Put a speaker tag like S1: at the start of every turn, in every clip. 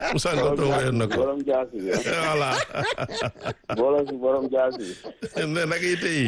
S1: Moussa Ngom woyoon na ko
S2: borom jaasi bi
S1: voilà
S2: borom si borom jaasi bi
S1: ne nag yi tey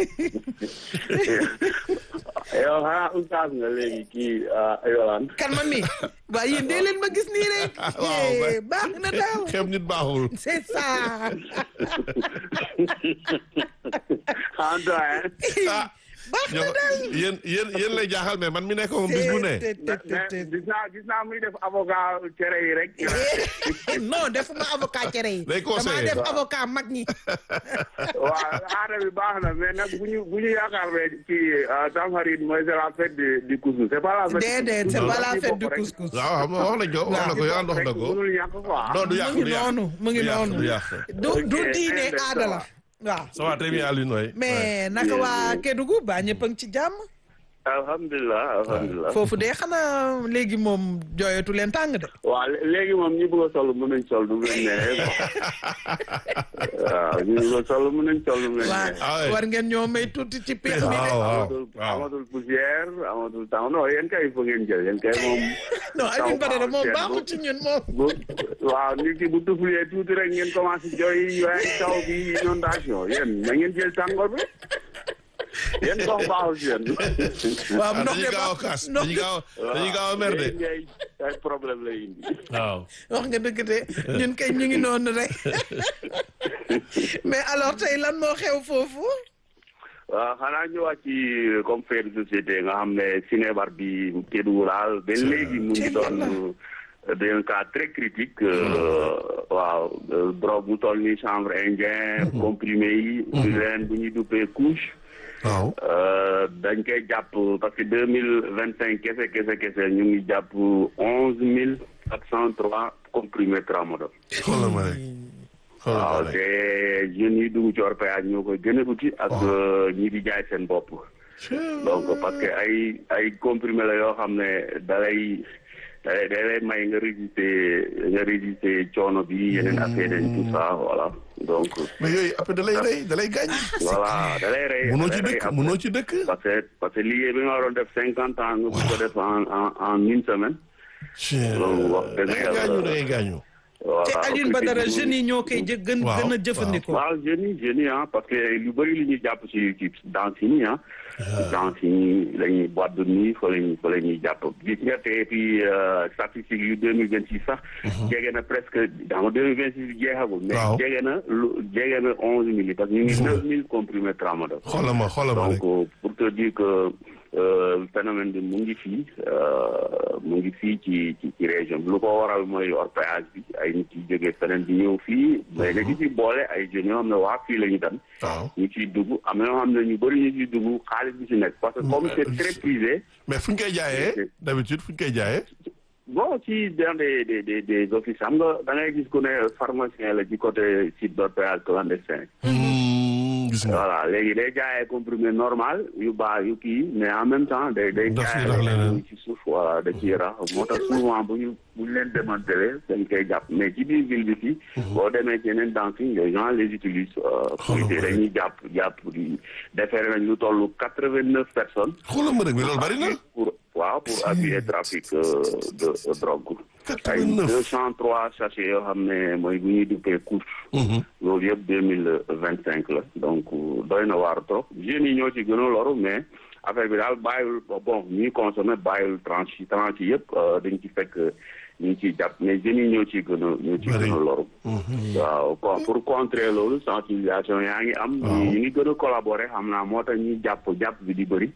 S2: yow xanaa oustaz nga léegi kii Yolande
S3: kan man mi waa yéen dee leen ma gis nii rek
S1: waaw,
S3: Eh, baax na daal
S1: xeeb nit baaxul
S3: c'est ça
S2: en doyen
S1: ah
S3: baax na
S1: ñoo
S3: daal
S1: yéen yéen yéen lay jaaxal mais man mi nekk moom bis bu ne
S3: Te- te- te-
S2: mais
S3: te-
S2: gis naa gis naa muy def avocat cere yi rek
S3: non defuma avocat cere yi
S1: Day
S3: damaa
S1: conseiller.
S3: def avocat mag ñi
S2: waaw aada bi baax na mais nag bu ñu bu ñu yaakaar ne ci Tamxarit mooy c'est la fête de- du couscous c'est pas la fête
S3: déedéet c'est pas la fête du couscous
S1: waaw xam nga wax nañ ko wax na ko yow wax na ko
S2: mënul ñàkk quoi
S1: non du
S3: mu
S1: yàq
S3: ngi
S1: du yàq
S3: noonu mu ngi
S1: du yàq,
S3: noonu
S1: du yàq
S3: du du
S2: Ok,
S3: diine
S2: eh,
S3: aada la waaw
S1: ça va très bien Alioune waay
S3: mais naka waa Kédougou ba ñëpp a ngi ci jàmm
S2: alhamdulilah alhamdulilah
S3: foofu de xanaa léegi moom jooyatu leen tàng de
S2: waaw lé- léegi moom ñi bëgg a sol mën nañ sol du mu leen neexee waaw ñi bëgg a sol mën nañ sol du mu leen
S3: waa
S2: neexee
S1: Ah ouais.
S3: war ngeen ñoo may tuuti ci peex mi de
S1: waaw waaw
S2: amatul
S1: waaw
S2: amatul poussière amatul temps non yéen kay fa ngeen jël yéen kay moom
S3: non Alioune Badara moom
S2: taw
S3: baaxul ci ñun moom
S2: bu waaw nit ki bu tuflee tuuti rek ngeen commencé jooy waaye taw bi inondation yéen na ngeen jël tàngoor bi yéen ndox baaxul ci yéen
S3: waaw
S1: ah
S3: ndox
S1: dañuy
S3: de
S1: gaaw a
S3: baax
S1: kaas
S3: ndox
S1: dañuy gaaw dañuy gaaw a mer de
S2: yéen ngay ay problème lay indi
S1: waaw
S3: wax nga dëgg de ñun kay ñu ngi noonu rek mais alors tey lan moo xew foofu
S2: waaw xanaa ñëwaat ci comme fait de société nga xam ne Sinébar bi Kédougou daal ba léegi mu ngi doon d'un cas très critique waaw drogue mu toll ni chanvre indien comprimé yi di leen bu ñuy duppee couche
S1: waaw
S2: dañ koy jàpp parce que deux mille vingt cinq kese kese kese ñu ngi jàpp onze mille quatre cent trois comprimé tramadol
S1: xoolal ma rek xoolal
S2: waaw
S1: ma
S2: te
S1: rek
S2: jeunes yi dugg ci orpaillage ñoo koy gën a uti ak ñi di jaay seen bopp donc parce que ay ay comprimé la yoo xam ne dalay dalay dalay may nga résister nga résister coono bi yeneen affaire yi tout ça voilà donc
S1: mais yooyu après da lay rey da lay gaañ
S2: voilà dalay rey
S1: munoo
S2: dalay
S1: ci
S2: rey
S1: dëkk
S2: après.
S1: munoo ci dëkk
S2: parce que parce que liggéey bi nga waroon def cinquante ans nga bëgg ko def en en en une semaine loolu wax
S1: da
S2: dëgg
S1: ngay gaañu da
S2: yàlla
S1: ngay gaañu
S2: voilà
S3: te Alioune Badara
S2: objectif bi
S3: jeunes yi ñoo koy jë gën
S1: Waaw,
S3: gën a
S1: waaw.
S3: jëfandikoo
S2: waaw jeunes yi jeunes yi ah parce que lu bëri li ñuy jàpp ci ci danse yi ah danse yi la ñuy boîte de nuit fa la ñuy fa la ñuy jàpp gis nga te puis statistiques yu deux mille vingt six sax jege na presque xam nga deux mille vingt six jeexagul mais
S1: Waaw.
S2: jege na lu jege na onze mille parce que ñu ngi neuf mille comprimés tramadol
S1: xoolal ma xoolal ma rek
S2: donc pour te dire que euh, phénomène bi mu ngi fii euh, mu ngi fii ci ci ci région bi lu ko waral mooy orpaillage bi ay nit yi jógee feneen di ñëw fii mais dañu ci boole ay jeunes yoo xam ne waa fii la ñu dem
S1: waaw
S2: ñu ciy dugg am na yoo xam ne ñu bëri ñu ciy dugg xaalis bi ci nekk parce que comme c'est très prisé
S1: mais fu ñu koy jaayee d'habitude fu ñu koy jaayee
S2: bon ci dans des des des des offices xam nga da ngay gis ku ne pharmacien la ci côté site d'orpaillage clandestin
S1: Hmm, gis nga
S2: voilà léegi day jaayee comprimé normal yu baax yu kii mais en même temps day day
S1: Daf ciy
S2: jaayee
S1: rax leneen.
S2: leneen ci suuf voilà da ciy rax moo tax souvent bu ñu bu ñu leen démantelé dañ koy jàpp mais ci biir ville bi fii boo demee ci yeneen danse yi les gens les utilisent euh, pour
S1: Xoolal ma
S2: dañuy jàpp jàpp di defere nañ lu toll quatre vingt neuf personnes
S1: xoolal ma rek mais loolu bari na
S2: pour waaw pour abus et trafic euh, de de drogue ay
S1: 89.
S2: deux cent trois sachets yoo xam ne mooy bu ñuy duppee couche loolu yëpp deux mille vingt cinq la donc doy na waar trop jeunes yi ñoo ci gën a loru mais affaire bi daal bàyyil bon ñuy consommer bàyyil tranche yi tranche yi yëpp euh, dañ ci fekk ñu ngi ciy jàpp mais jeunes yi ñoo ciy gën a ñoo ciy
S1: Bari.
S2: gën a loru waaw bon pour contrer loolu sensibilisation yaa ngi am
S1: Waaw.
S2: ñu ngi gën a collaborer xam naa moo tax ñuy jàpp jàpp bi di bëri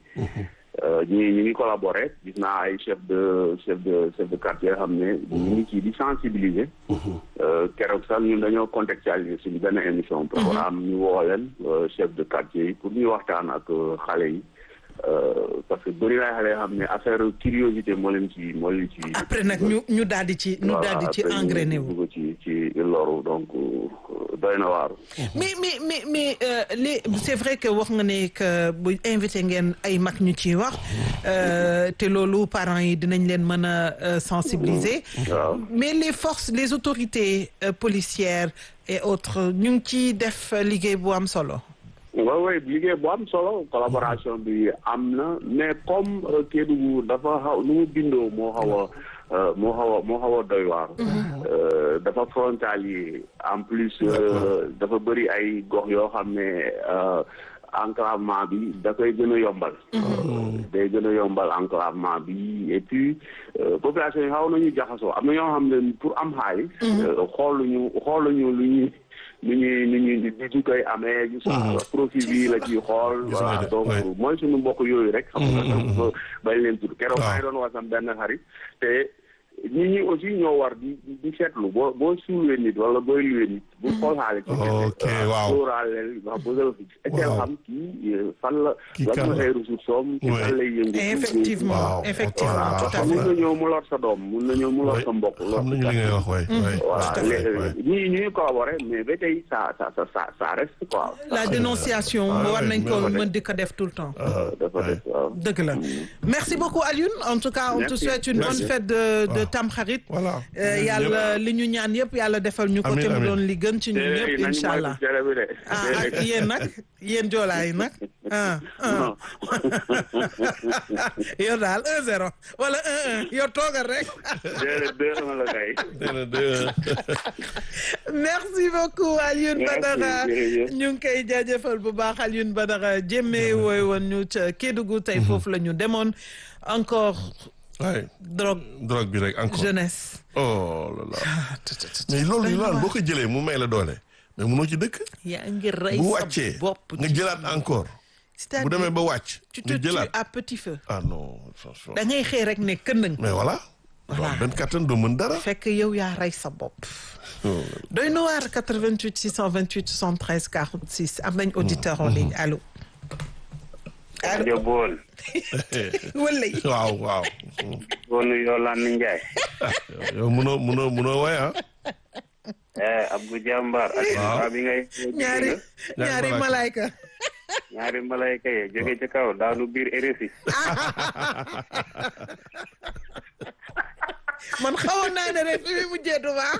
S2: ñi ñu ngi collaborer gis naa ay chef de chef de chef de quartier xam ne ñu ngi ci di sensibiliser Euh, keroog sax ñun dañoo contextualiser suñu benn émission programme ñu woo leen euh, chef de quartier yi pour ñu waxtaan ak euh, xale yi Euh, parce que bëri na xale yoo xam ne affaire curiosité moo leen ci moo leen ci
S3: après nag ñu ñu daal di ci ñu daal di ci
S2: après ñu
S3: engrainé wu
S2: dugg ci ci loru donc euh, doy na waaru
S3: mais mais mais mais euh, les c'est vrai que wax nga ne que bu invité ngeen ay mag ñu ciy wax euh, te loolu parents yi dinañ leen mën a euh, sensibiliser
S2: waaw
S3: mais les forces les autorités euh, policières et autres ñu ngi ciy def liggéey bu am solo
S2: waaw waaw liggéey bu am solo collaboration bi am na mais comme euh, Kédougou dafa xaw nu mu bindoo moo xaw a moo xaw a moo xaw a doy waar. dafa frontalier en plus dafa bëri ay gox yoo xam ne enclavement bi da koy gën a yombal. day gën a yombal enclavement bi et puis population yi xaw nañu jaxasoo am na ñoo xam ne pour am xaalis. xooluñu xooluñu lu ñuy. nu ñuy nu ñuy di di koy amee. gis profit bi la ciy xool. voilà donc mooy suñu mbokk yooyu rek. xam nga bañ leen tudd keroog maa ngi doon wax sam benn xarit te nit ñi aussi ñoo war di di seetlu boo boo suulee nit wala booy luwee nit. bu xool xaale ci
S1: ok waaw
S2: sóoraaleel wax bëgg a xam kii fan la.
S1: kii
S2: lan la ay ressources soom ci fan lay yëngu.
S3: effectivement effectivement tout à fait.
S2: mun na ñëw mu lor sa doom mun na ñëw mu lor sa mbokk.
S1: xam nañu li ngay wax waay.
S2: voilà ñii ñuy collaborer mais ba tey ça ça ça ça reste quoi.
S3: la dénonciation war nañ ko mën di ko def tout le temps.
S2: dafa def waaw.
S3: dëgg la merci beaucoup Alioune en tout cas on te souhaite une bonne fête de de Tamxarit.
S1: voilà
S3: yàlla li ñu ñaan yëpp yàlla defal ñu ko te mu doon li gën ci ñun ñëpp incha allah ah ak yéen nag yéen joolaa yi nag ah ah yow daal un zéro wala un un yow toogal rek.
S2: déedéet deux un la kay.
S3: merci beaucoup Alioune Badara ñu ngi koy jaajëfal bu baax Alioune Badara jéemee wooy woon ñu ca Kédougou tey foofu la ñu demoon encore.
S1: waay
S3: drogue
S1: drogue bi rek encore
S3: jeunesse.
S1: oh là là mais loolu yi loolu boo ko jëlee mu may la doole mais munoo ci dëkk.
S3: yaa ngi rey
S1: bu
S3: sa
S1: wàccee
S3: bopp.
S1: nga jëlaat encore. bu demee ba wàcc.
S3: tu te
S1: nga
S3: tues
S1: jëlaat
S3: à petit feu.
S1: ah non franchement.
S3: da ngay xëy rek ne këndëng.
S1: mais voilà.
S3: Voilà.
S1: voilà benn kattan doo mën dara.
S3: fekk yow yaa rey sa bopp. doy na waar 88 628 73 46 am nañ auditeur en ligne allo. allo
S2: rajo Bool.
S3: wala yi.
S1: waaw waaw.
S2: Boolu Yolande Ndiaye.
S1: yow munoo munoo munoo waay ah.
S2: eh Abdou Jambar. ak
S1: Waaw.
S2: waa bi ngay.
S3: ñaari ñaari malaayka.
S2: ñaari malayka yi jóge ci kaw daanu biir RFI.
S3: man xawoon naa ne rek fi mu mujjee du baax.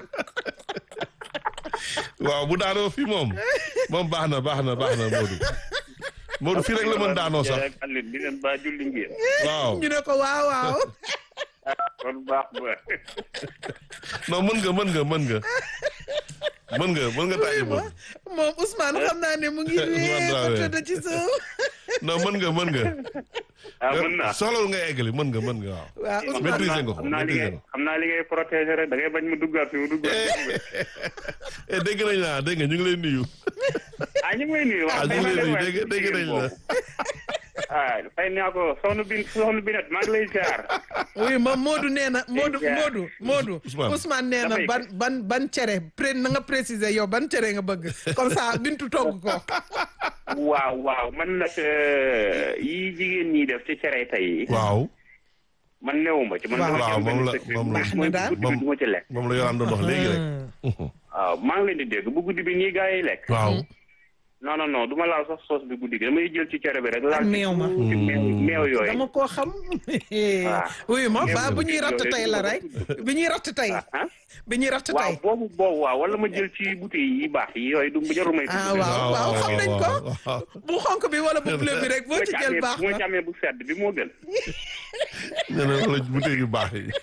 S1: waaw bu daanoo fii moom moom baax na baax na baax na Modou. Modou fii rek la mën daanoo sax.
S2: ak Alioune di leen ba julli ngeen.
S1: waaw
S3: ñu ne ko waaw waaw.
S2: kon baax ba.
S1: non mën nga mën nga mën nga. mën nga mën nga tàyyi moom.
S3: moom Ousmane xam naa ne mu ngi
S1: Ousmane
S3: wee ba
S1: Dramé.
S3: tëdd ci suuf.
S1: non mën nga mën nga.
S2: ah mën naa.
S1: soxlawul nga eggali mën nga mën nga waaw.
S3: waaw Ousmane
S1: maîtriser nga ko
S2: xam naa li
S1: maîtriser
S2: ngay
S1: nga ko.
S2: xam naa li ngay protéger rek da ngay bañ mu duggaat fi mu duggaat.
S1: eh dégg nañ la dégg nga ñu ngi lay nuyu.
S2: ah ñu ngi may nuyu.
S1: ah ñu ngi lay nuyu dégg dégg nañ la.
S2: ah fay naa ko soxna bin soxna binet maa ngi lay ziar.
S3: oui moom Modou nee na Modou
S2: Déjà.
S3: Modou Modou
S1: Ousmane.
S3: Ousmane nee na
S2: Dafay-
S3: ban ban ban cere pré na nga préciser yow ban cere nga bëgg comme ça bintu togg ko
S2: waaw waaw man nag euh, yi jigéen ñi def ci cere tey yi.
S1: waaw
S2: man newuma ci man.
S3: Waaw.
S2: dama ci am
S1: Waaw, moom
S2: benn
S1: la-
S2: secret.
S1: moom la-
S3: Baax na daal.
S2: guddi bi du ma ci lekk.
S1: moom la yow doon wax léegi rek.
S2: waaw maa ngi leen di dégg bu guddi bi nii gaa yi lekk.
S1: waaw.
S2: non non non du ma laal sax soos bi guddi gi damay jël ci cere bi rek. laal
S3: Ak
S2: ci
S3: meew ma.
S2: tuuti meew meew yooyu.
S3: dama koo xam oui ma ba bu ñuy ratt tey la rek bi ñuy ratt tey
S2: ah
S3: bi ñuy ratt
S2: waaw
S3: tey
S2: boobu boobu waaw wala ma jël ci bouteille yi baax yi yooyu du jarul may.
S3: ah waaw waaw xam nañ ko
S1: waaw.
S3: bu xonk bi wala bu bleu bi rek boo ci jël baax
S2: bu ma ci
S3: na
S2: amee bu sedd bi moo gën.
S1: nee na wala bouteille yu baax yi.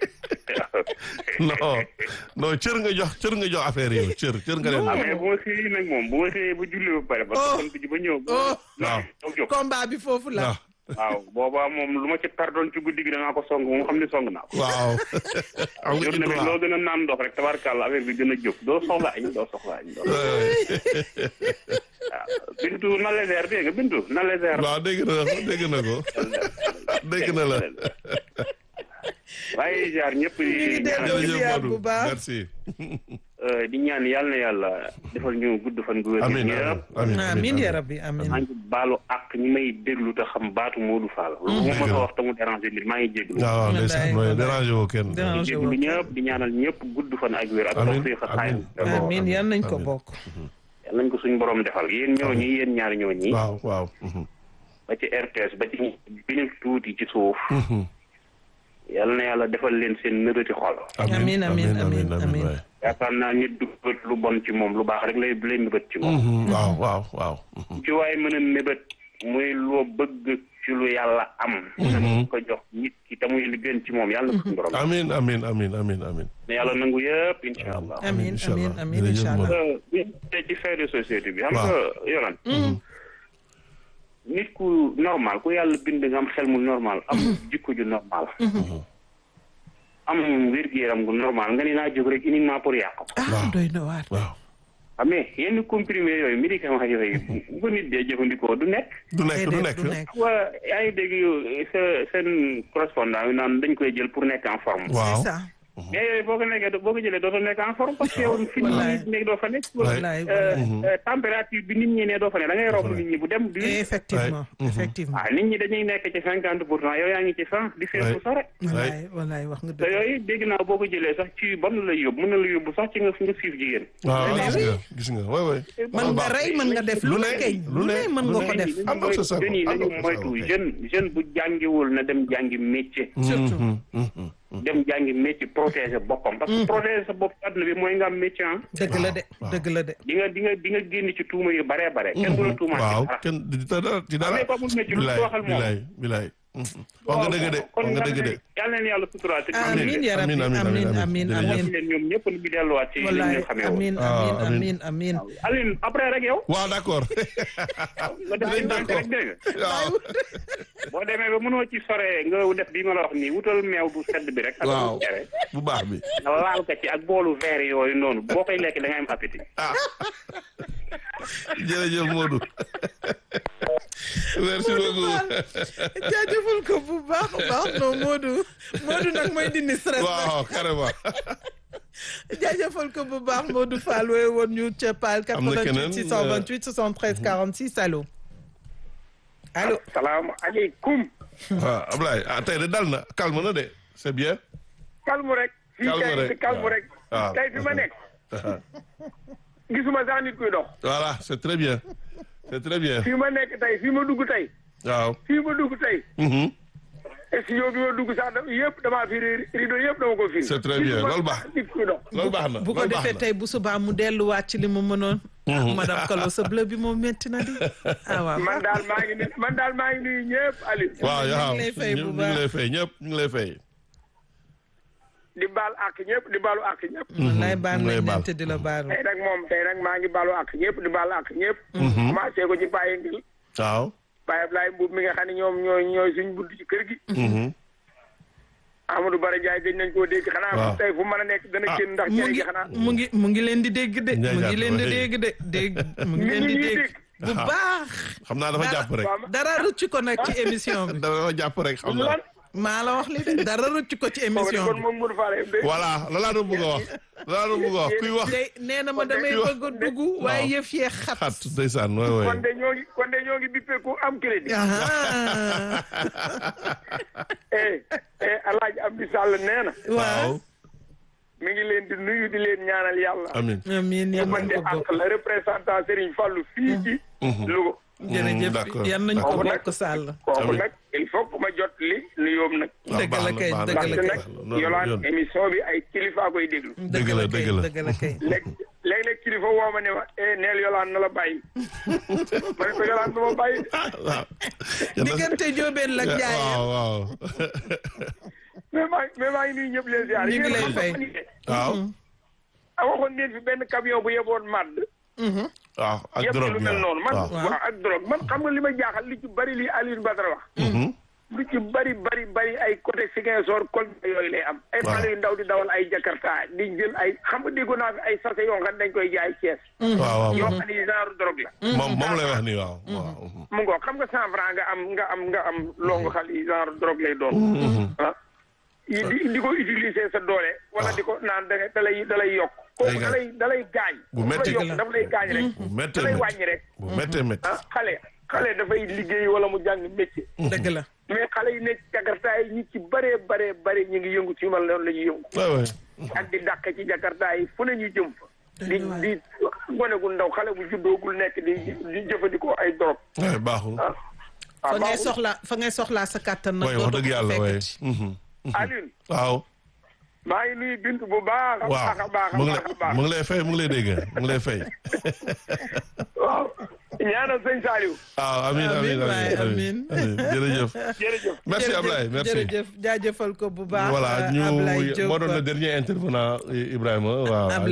S1: non non cër nga jox cër nga jox affaire yi yow cër cër nga leen.
S2: ah mais bu ma xëyee nag moom bu ma xëyee ba julli ba pare. ba
S3: Oh.
S2: sant ji ba ñëw.
S3: Oh.
S1: waaw.
S2: jóg.
S3: combat bi foofu la
S1: waaw
S2: waaw boobaa moom lu ma ci perdoon ci guddi gi danaa ko song moom xam ne song naa ko.
S1: waaw. am nga
S2: jot
S1: ci
S2: na
S1: droit.
S2: loo gën a naan ndox rek tabarkàlla affaire bi gën a jóg doo soxla añ doo soxla añ doo
S1: Ouais,
S2: waaw bintu na léger dégg nga bintu na léger.
S1: waaw dégg na ko dégg na ko dégg na la.
S2: waaye jaar ñëpp
S3: ñu ngi
S2: di
S3: dellu
S2: ñaan
S3: di ziar bu baax.
S1: merci.
S2: euh, di ñaan yàlla na yàlla defal ñu gudd fan gu wér
S1: amiin
S2: ñëpp
S1: amiin
S3: amiin ya rabbi amiin
S2: maa ngi baalu ak ñi may déglu te xam baatu Modou Fall lu ma mën a wax te mu déranger nit maa ngi jéglu
S1: waaw waaw ndeysaan mooy dérangé woo kenn.
S3: Dérange-
S2: di jéglu ñëpp di ñaanal ñëpp gudd fan ak wér ak
S1: Amiin,
S2: tawfiq ak xaay
S1: amiin.
S3: amiin yan nañ ko
S1: Amiin.
S3: bokk
S2: yal nañ ko suñu borom defal yéen ñooñi yéen ñaari ñooñi
S1: waaw waaw.
S2: ba ci RTS ba ci bi ñu tuuti ci suuf yal na yàlla defal leen seen nëbëti xol
S3: Amiin, amiin, amiin, amiin.
S1: waay.
S2: yaakaar naa nit du bët lu bon ci moom lu baax rek lay lay nëbët ci moom
S1: Mhm, waaw waaw waaw.
S2: ci waaye mën a nëbët muy loo bëgg ci lu yàlla am nañ ko jox nit ki te muy li gën ci moom yàlla na ko suñu borom
S1: amin amin amin amin amin
S2: ne yàlla nangu yëpp incha allah
S3: Amin,
S1: incha
S3: amin,
S1: allah.
S3: amin,
S1: Jërëjëf
S3: incha allah.
S1: Modou.
S2: Euh, bi te ci fait de société bi xam
S1: Waaw.
S2: nga yolan nit ku normal ku yàlla bind nga am xel mu normal am jikko ju normal am wér-gu-yaram gu normal nga ni naa jóg rek uniquement pour yàq ko
S3: ah doy na waar.
S1: waaw
S2: ah mais yenn comprimé yooyu médicament yooyu bu ko nit dee jëfandikoo du nekk
S1: du nekk du
S3: Déedéet,
S1: nekk
S3: du nekk.
S2: waa yaa ngi dégg yow sa seen correspondant yi naan dañ koy jël pour nekk en forme
S1: waaw
S3: C'est ça.
S2: mais yooyu boo ko nekkee boo ko jëlee dootoo nekk en forme parce que yow fi nit
S3: Wallaay.
S2: ñi nekk doo fa nekk
S3: Wallaay,
S2: Euh,
S3: wallaay.
S2: euh, température bi nit ñi ne doo fa ne da ngay romb nit ñi bu dem du
S3: Effectivement,
S1: Ouais.
S3: effectivement.
S2: ah nit ñi dañuy nekk ci cinquante pour cent yow yaa ngi ci cent di seet bu sore
S3: Wallaay, wallaay wax nga
S2: te
S3: dëgg.
S2: yooyu dégg naa boo ko jëlee sax ci ban la lay yóbbu mën na la yóbbu sax ci nga nga siif jigéen
S1: waaw
S3: Mais
S1: gis
S3: oui.
S1: nga gis nga waay waay
S3: mën nga rey mën nga def lu ne keñ lu ne mën nga ko def.
S1: am na sa sago,
S2: jeunes yi
S1: am na
S2: nañu
S1: sa
S2: moytu
S1: sago kay.
S2: jeune jeune bu jàngiwul na dem jàngi métier
S3: surtout.
S2: dem jàngi métier protéger boppam parce que protéger sa bopp ci àdduna bi mooy nga am métier ah
S3: dëgg la de dëgg la de.
S2: di nga di nga di nga génn ci tuuma yu baree bare kenn du la tuumaa ci
S1: waaw
S2: dara
S1: kenn di ta dara ci dara
S2: mais ko amul métier lu
S1: bilaay
S2: waxal moom
S1: bilaay bilaay wax nga dëgg de
S2: kon
S1: wax nga dëgg de
S2: yàlla leen yàlla suturaal te
S3: amiin ya rabbi
S1: Amiin, amiin,
S3: amiin
S1: amiin,
S3: amiin
S1: jërëjëf.
S3: amiin.
S2: leen ñoom ñëpp ñu delluwaat ci li
S3: wallaay
S2: ñu xamee woon
S3: amiin
S1: Ah,
S3: amiin
S1: amiin.
S3: amiin amiin.
S2: Aline après rek yow
S1: waaw d'accord
S2: nga def
S1: Dinañ
S2: ndànk
S1: d'accord.
S2: rek dégg nga
S1: waaw
S2: boo demee ba mënoo ci sore nga def bi ma la wax nii wutal meew bu sedd bi rek ak
S1: waaw
S2: bu cere
S1: bu baax bi
S2: nga laal ko ci ak boolu verre yooyu noonu boo koy lekk da ngay am appétit
S1: ah jërëjëf Modou merci beaucoup
S3: jaajëfal ko bu baax a baax non Modou Modou nag mooy dindi stress nag.
S1: waaw carrément
S3: jaajëfal ko bu baax Modou Fall wooye woon ñu ca Paal
S1: Am na keneen,
S3: 88 628 73 46 allo. allo.
S2: salaamaaleykum
S1: waaw Ablaye ah tey de dal na calme na de c'est bien
S4: calme rek. fii
S1: Calme
S4: kay
S1: rek,
S4: si calme
S1: waaw.
S4: rek.
S1: waaw.
S4: tey fi ma nekk gisuma sax nit kuy dox.
S1: voilà c'est très bien c'est très bien
S4: fii ma nekk tey fii ma dugg tey.
S1: waaw
S4: fii ma dugg tey.
S1: Mhm.
S4: studio bi ma dugg sax da yëpp damaa fi rido yëpp dama ko fi.
S1: C'est très bien, loolu baax.
S4: nit kuy dox.
S1: loolu baax na
S3: bu ko
S1: loolu baax
S3: defee
S1: na
S3: tey bu subaa mu delluwaat ci li mu mënoon. ah madame Kalo sa bleu bi moom métti na di. ah waaw
S4: man daal maa ngi nuyu man daal maa ngi nuyu ñëpp Aliou.
S1: waaw
S3: ñu ngi
S1: waaw
S3: lay fay bu
S1: ñu ngi
S3: baax.
S1: lay fay ñëpp ñu ngi lay fay
S4: di baal ak ñëpp di baalu ak ñëpp.
S3: wallaay baal
S1: mu lay
S3: nañ
S1: baal.
S3: leen te di la baalu.
S4: tey nag moom tey nag maa ngi baalu ak ñëpp di baalu ak ñëpp. commencé ko ci Baye Ngil.
S1: waaw
S4: Baye Ablaye Mbuub mi nga xam ne ñoom ñooy ñooy suñ bunt ci kër gi.
S1: Mhm.
S4: Amadou Bara Ndiaye gëj nañ koo dégg xanaa
S1: waaw.
S4: tey fu mën a nekk dana
S1: Ah,
S4: génn ndax
S3: mu
S4: cere
S3: ngi
S4: gi xanaa.
S3: mu ngi mu ngi leen di dégg de.
S1: Ndiaye
S3: mu ngi
S1: Diatta,
S3: leen di
S1: oui.
S3: dégg de dégg mu ngi
S4: Nit
S3: leen
S4: ñi
S3: di
S4: ñuy
S3: dégg.
S4: dégg.
S3: bu baax.
S1: xam naa dafa jàpp rek
S3: dara rëcc ko nag ci émission bi.
S1: dafa jàpp rek xam naa
S4: lan
S3: maa la wax li de dara rëcc ko ci
S4: kooku
S3: émission
S4: kon
S3: bi.
S4: moom mënu faale de.
S1: voilà la laa doon bëgg a wax la laa doon bëgg a wax kuy wax
S3: tey nee na ma damay
S1: Kon de-
S3: bëgg a dugg waaye yëf yee xat.
S1: xat ndeysaan waay waay
S4: kon de ñoo ngi kon de ñoo ngi bippé ku am crédit.
S3: ah
S4: eh eh Alaaji Abdou Sall nee na.
S3: waaw.
S4: mi ngi leen di nuyu di leen ñaanal yàlla.
S1: amin
S3: amiin yal
S4: man
S3: nañ
S4: de
S3: ko bokk.
S4: ak la représentant Serigne Fallou fii ci Louga.
S3: jërëjëf
S1: d'accord.
S3: yal nañ ko
S4: Kooku nag-
S3: bokk Sall.
S4: kooku
S1: Amiin.
S4: nag il faut que ma jot li nuyoom nag.
S1: waaw
S3: dëgg
S1: baax
S3: la
S1: na,
S3: kay,
S1: baax na,
S3: dëgg la
S4: ndaxte
S3: kay.
S4: nag
S1: loolu
S4: yolaan
S1: yoon.
S4: émission bi ay kilifa koy déglu.
S1: Dëgg la, dëgg la.
S3: dëgg la kay.
S4: léeg léeg-léeg kilifa woo ma ne ma eh neel yolaan na la bàyyi. ma ne ko yolaan na ma bàyyi.
S1: ah waaw Yal na-
S3: diggante Jóobeen la
S1: waaw
S3: Njaayeen.
S1: waaw
S4: mais maa mais maa ngi nuyu ñëpp leen ziar.
S3: Ñu ngi lay
S4: Yéen
S3: fay.
S4: xam nga
S1: waaw
S4: a waxoon ngeen fi benn camion bu yeboon màdd.
S1: waaw ak
S4: yëpp
S1: drogue
S4: lu
S1: bi
S4: mel noonu man
S1: waaw
S4: waaw ak drogue man xam nga li ma jaaxal li ci bari li Alioune Badara wax lu ci bari bari bari ay côté Ziguinchor Kolda yooyu lay am ay
S1: Waaw.
S4: xale yu ndaw di dawal ay Jakarta di jël ay xam nga déggoon naa fi ay sachet yoo xam ne dañ koy jaay Thiès
S1: waaw waaw
S4: yoo xam ne genre drogue la
S1: moom moom lay wax nii waaw waaw
S4: mu ngoo xam nga cent franc nga am nga am nga am longu xal yi genre drogue lay doon ah yi di di ko utiliser sa doole wala di ko naan da da lay da lay yokk kooku da lay da lay gaañ
S1: Bu
S4: da
S1: metti.
S4: lay yokk dafa lay gaañ rek
S1: bu
S4: da
S1: méttee
S4: lay
S1: métti
S4: wàññi rek
S1: bu méttee métti
S4: ah xale xale dafay liggéey wala mu jàng métier
S3: dëgg la.
S4: mais xale yi nekk jakarta yi ñi ci bëree bëree bëri ñu ngi yëngu ci mal noonu la ñuy yëngu
S1: waay waay
S4: ak di dàq ci jakarta yi fu ne ñu jëm fa di di gone gu ndaw xale bu juddoogul nekk di di jëfandikoo ay dorog
S1: waay baaxul
S4: ah
S3: fa
S4: ah
S3: ngay
S4: baaxul.
S3: soxla fa ngay soxlaa sa kàttan nag.
S1: waay wax
S3: dootoo
S1: dëgg
S3: ko
S1: yàlla waay
S3: fekkati.
S4: Alioune
S1: waaw
S4: maa ngi nuyu Bintu bu baax a
S1: waaw
S4: baax a baax a
S1: mu ngi
S4: baax a
S1: lay
S4: baax
S1: mu ngi lay fay mu ngi lay dégg mu ngi lay fay
S4: waaw ñaanal sëñ Saliou
S1: ah amiin
S3: Amiin
S1: amiin
S3: waay,
S1: amiin amiin jërëjëf
S4: jërëjëf
S1: merci
S3: Jërëjëf,
S1: Ablaye merci
S3: jërëjëf jaajëfal ko bu baax
S1: voilà
S3: euh,
S1: ñu
S3: Ablaye Diop.
S1: moo doon le dernier intervenant Ibrahima waaw
S3: Ablaye